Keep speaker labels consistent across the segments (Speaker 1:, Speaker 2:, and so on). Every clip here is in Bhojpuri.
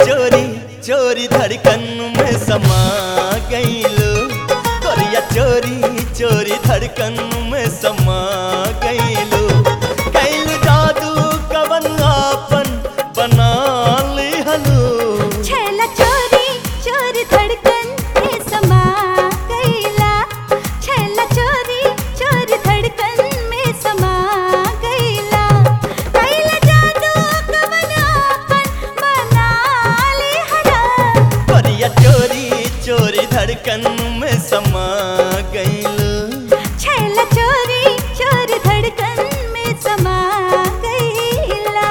Speaker 1: चोरी चोरी धड़कन में समा गईलो गोरिया चोरी चोरी धड़कन में समा गईलो कैलू जादू कवन आपन बना लिहलो
Speaker 2: छैला चोरी चोरी धड़कन में समा गईला छैला चोरी चोरी धड़कन में समा गईला कैला जादू कवन आपन बना लिहला
Speaker 1: गोरिया चोरी चोरी धड़कन में समा गईलो
Speaker 2: छैला चोरी चोरी धड़कन में समा गईला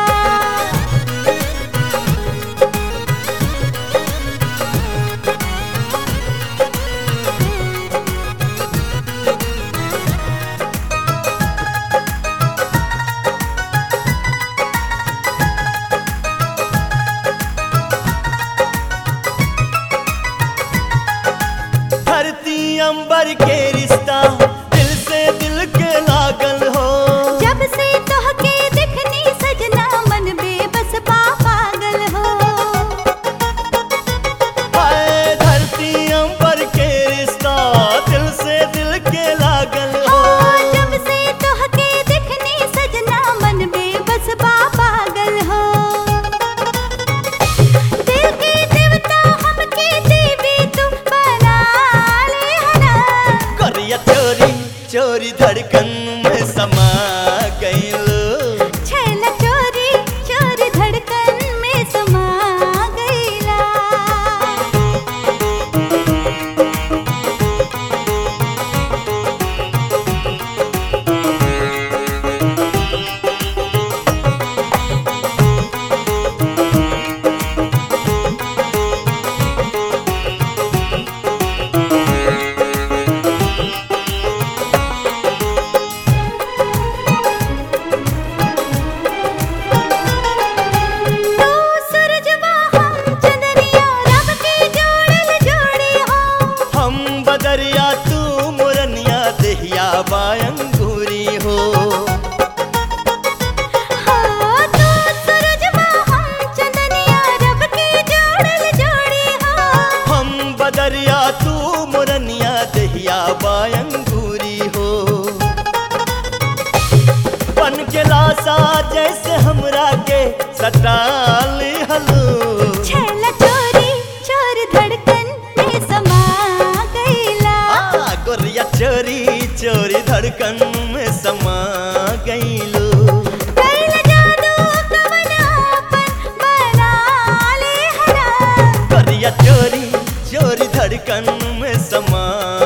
Speaker 1: धरती अंबर के रिश्ता दिल से दिल के लागल हो
Speaker 2: जब से तोहके दिखनी सजना मन बेबस पा पागल हो
Speaker 1: हाय धरती अंबर के रिश्ता दिल से दिल के लागल
Speaker 2: हो
Speaker 1: हो
Speaker 2: जब से तोहके दिखनी सजना मन बेबस पा पागल हो दिल के देवता हमके देवी तू बना ले हना
Speaker 1: करिया चोरी चोरी धड़कन में समा गईलो
Speaker 2: छैला चोरी चोरी धड़कन में समा गईला तू सूरजवा हम चंदनिया रब के जोड़ल जोड़ी हो
Speaker 1: हम बदरिया तू मुरनिया देहिया बायंगूरी हो
Speaker 2: हो तू सूरजवा हम चंदनिया रब के जोड़ल जोड़ी हो
Speaker 1: हम बदरिया तू मुरनिया देहिया बायंगूरी हो बन के लासा जैसे हमरा के सटाली हलो
Speaker 2: छैला चोरी चोर धड़कन में समा गईला
Speaker 1: आ गोरिया चोरी चोरी धड़कन में समा गईलो
Speaker 2: कैला जादू कवन आपन बना ले हना
Speaker 1: गोरिया चोरी चोरी धड़कन में समा